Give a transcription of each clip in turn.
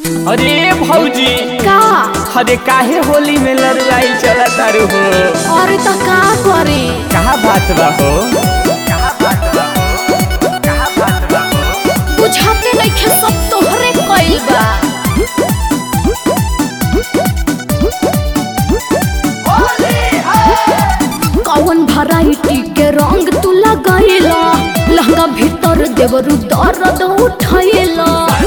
अरे भौजी का अरे काहे होली में लड़ाई चला तारू हो और त का करे कहा बात बा हो कहा बात बा हो कहा बात बा हो बुझाते नइखे सब तोहरे कइल बा कौन वैरायटी के रंग तू लगाइला लहंगा भीतर देवरु दर्द उठाइला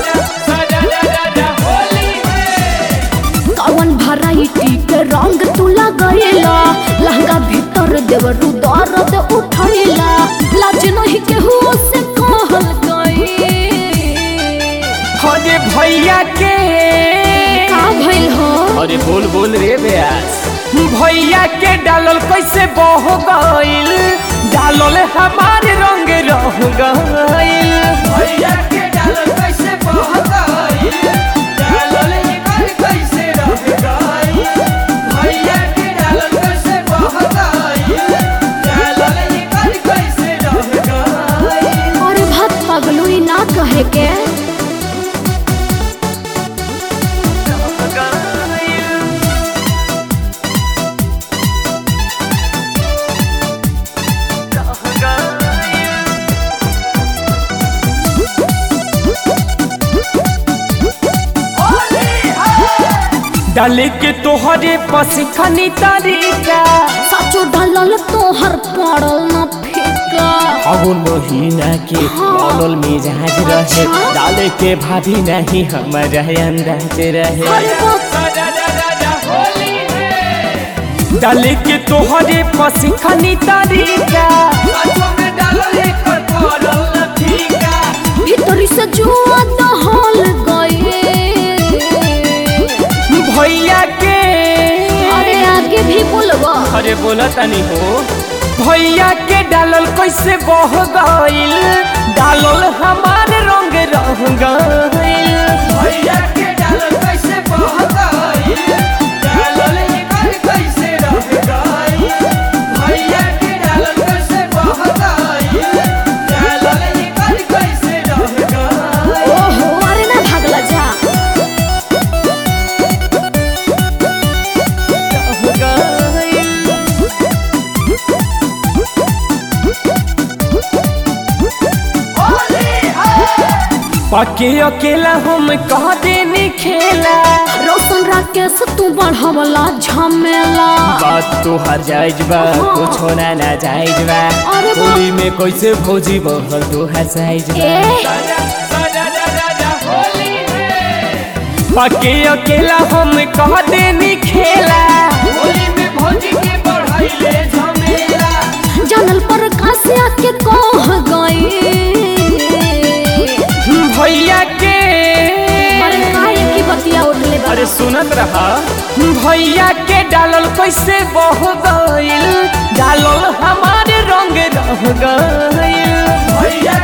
कौन वैरायटी के रंग तू लगाइला लहंगा भीतर देवरु दर्द उठाइला लाज नहीं केहू से कहल गई अरे भैया के का भइल हो अरे बोल बोल रे ब्यास भैया के डालल कैसे बह गइल डालल हमारे रंग रह गइल भैया के डालल कैसे बह गइल डालल एकर कैसे रह गइल भैया के डालल कैसे बह गइल डालल एकर कैसे रह गइल और भत पगलुई ना कहे के डाले के तोहरे पसिखनी तरीका सचो डलल तोहर पड़ल न फेका फागुन महीना के बनल मिजाज रहे अच्छा। डाले के भाभी नहीं हमारा अंदाज रहे अरे बाप डाले के तोहरे पसिखनी तरीका भीतरी से जुआ दहल गए भैया के अरे आगे भी बोलबा अरे बोला तनी हो भैया के डालल कैसे बह गइल डालल हमारे रंग रह गइल भैया के डालल कैसे बह गइल डालल एकर कैसे रह गइल भैया के डालल कैसे बह गइल डालल एकर कैसे रह गइल ओहो अरे ना भागला जा पके अकेला हम कह देनी खेला रोशन राकेश तू बढ़वला झमेला बात तो हर जायज बा कुछ होना ना जायज बा अरे बा- होली में कैसे भौजी बहल तो हर जायज बा ए पके अकेला हम कह देनी खेला होली में भौजी के बढ़ाइले झमेला जानल पर कासिया के कह गए भैया के अरे काहे की बतिया उठले बा अरे सुनत रहा भैया के डालल कैसे बह गइल डालल हमारे रंग रह गइल भैया